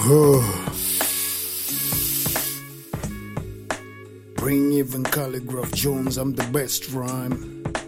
Bring even Calligraph Jones, I'm the best rhyme.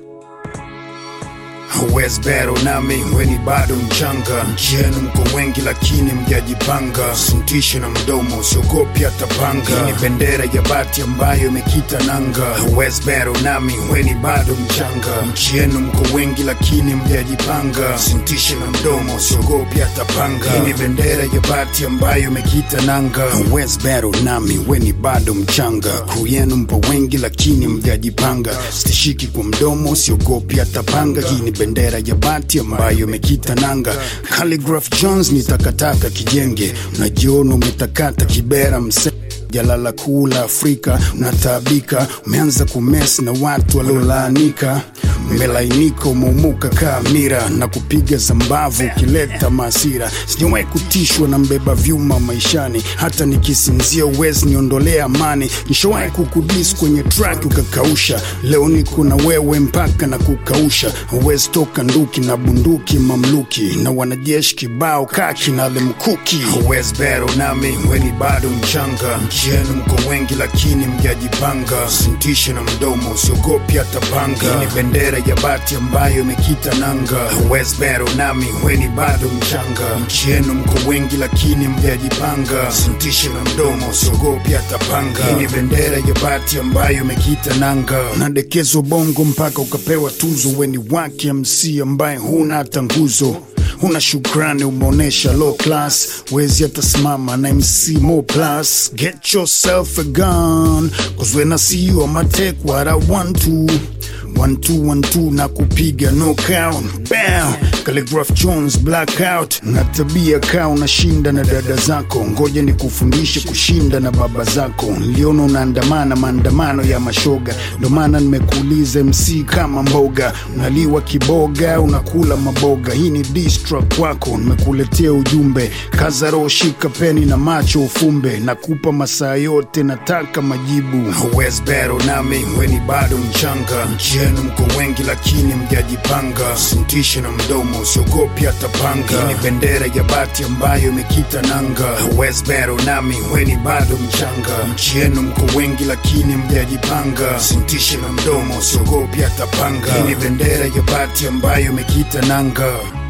West Battle nami weni bado mchanga, nchi yenu mko wengi lakini mjajipanga. Sintishe na mdomo, siogopi hata panga. Hii ni bendera ya bati ambayo imekita nanga. West Battle nami weni bado mchanga, nchi yenu mko wengi lakini mjajipanga. Sintishe na mdomo, siogopi hata panga. Hii ni bendera ya bati ambayo imekita nanga. West Battle nami weni bado mchanga, crew yenu mpo wengi lakini mjajipanga. Sitishiki kwa mdomo, siogopi hata panga. Hii ni bendera ya bati ambayo imekita nanga. Calligraph Jones ni takataka kijenge, unajiona umetakata kibera mse jalala kuu la Afrika unataabika, umeanza kumesi na watu waliolaanika, umelainika, umeumuka kaa mira na kupiga zambavu ukileta maasira. Sijawahi kutishwa na mbeba vyuma maishani, hata nikisinzia uwezi niondolea amani. Nishawahi kukudis kwenye track ukakausha, leo niko na wewe mpaka na kukausha. Huwezi toka nduki na bunduki mamluki na wanajeshi kibao kaki na lemkuki. Huwezi bero nami weni bado mchanga, nchi yenu mko wengi lakini mjajipanga. Sintishe na mdomo, usiogopi hata panga. Hii ni bendera ya bati ambayo imekita nanga. Huwezi bero nami weni bado mchanga, nchi yenu mko wengi lakini mjajipanga. Sintishe na mdomo, usiogopi hata panga. Hii ni bendera ya bati ambayo imekita nanga. Unadekezwa bongo mpaka ukapewa tuzo, weni wake MC ambaye huna hata nguzo huna shukrani, umeonyesha low class, wezi hata simama na MC Mo Plus. Get yourself a gun, cause when I see you I'ma take what I want to. One two one two na kupiga knockout bam Calligraph Jones blackout na tabia kaa unashinda na dada zako ngoja ni kufundishe kushinda na baba zako niliona unaandamana maandamano ya mashoga ndo maana nimekuuliza MC kama mboga unaliwa kiboga unakula maboga hii ni diss track kwako nimekuletea ujumbe kaza roho shika peni na macho ufumbe nakupa masaa yote nataka majibu West Battle nami weni bado mchanga nchi yenu mko wengi lakini mjajipanga sintishe na mdomo usiogopi hata panga Hii ni bendera ya bati ambayo imekita nanga West Battle nami weni bado mchanga nchi yenu mko wengi lakini mjajipanga sintishe na mdomo usiogopi hata panga Hii ni bendera ya bati ambayo imekita nanga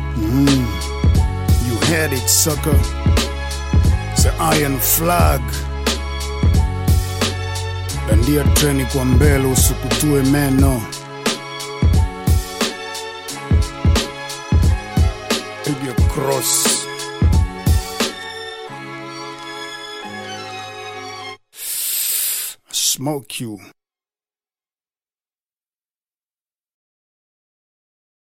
mm. You had it sucker The iron flag dandia treni kwa mbele usikutue meno piga cross smoke you